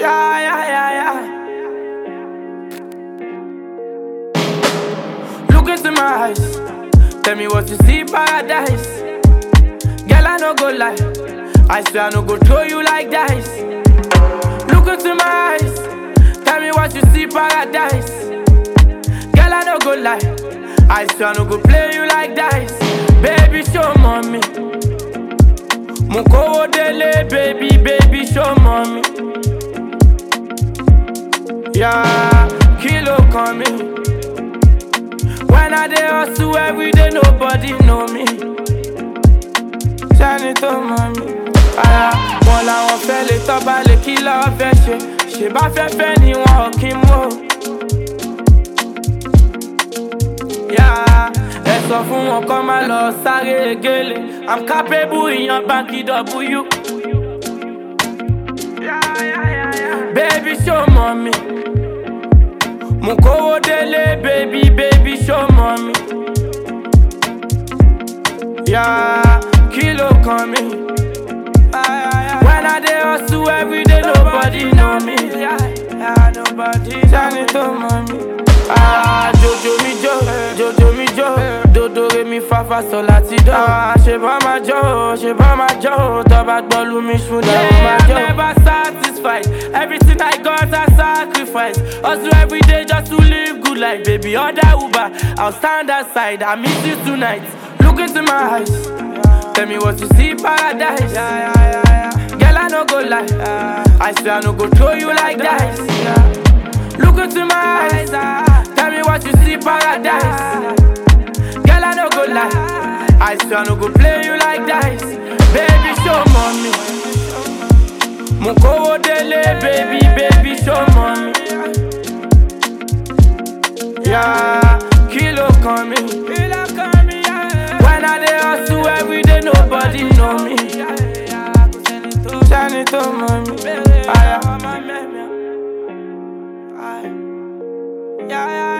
Yeah, yeah, yeah, yeah. Look into my eyes. Tell me what you see, paradise. Girl, I no go lie. I swear I no go throw you like dice. Look into my eyes. Tell me what you see, paradise. Girl, I no go lie. I swear I no go play you like dice. Baby, show mommy. Mukowo dele, baby, baby, show mommy. Yeah, kilo coming. When I dey hustle every day, nobody know me. Ṣẹ́ni tó mọ̀ mí. Ara wọn làwọn fẹ́ lè tọ́ba lè kí lọ́ọ́ fẹ́ ṣe. Ṣèbá fẹ́fẹ́ ni wọn ò kí mú o. Yeah, ẹ sọ fún wọn kọ́ máa lọ sáré gélé. I'm capable ìyan báńkì W. Baby show mọ̀ mi. Mo kówó délé, baby, baby show mọ̀ mi. Yeah, kilo kan mi. When I dey hustle every day, nobody know me. Yeah, nobody. Ṣẹ́ni tó mọ̀ mi. Ah, Jojo mi jó, Jojo mi jó, dodo re mi fa fa sọ láti dọ̀. Ah, ṣe bá máa jó, ṣe bá máa jó, tọ́ba gbọ́lú mi ṣúdà ó máa jó. I'm never satisfied, everything I got I sacrifice. Hustle every day just to live good life, baby. Order Uber, I'll stand aside, I miss you tonight. Look into my eyes, tell me what you see, paradise. Girl, I no go lie, I swear I no go throw you like dice. Look into my eyes, tell me what you see, paradise. Girl, I no go lie, I swear I no go play you like dice. Baby, show mommy. Mukowo dele, baby, baby, show mommy. Yeah, kilo coming. When I dey hustle every day, nobody know me. Ṣẹ́ni tó mọ̀ mí. Aya. Yeah, yeah,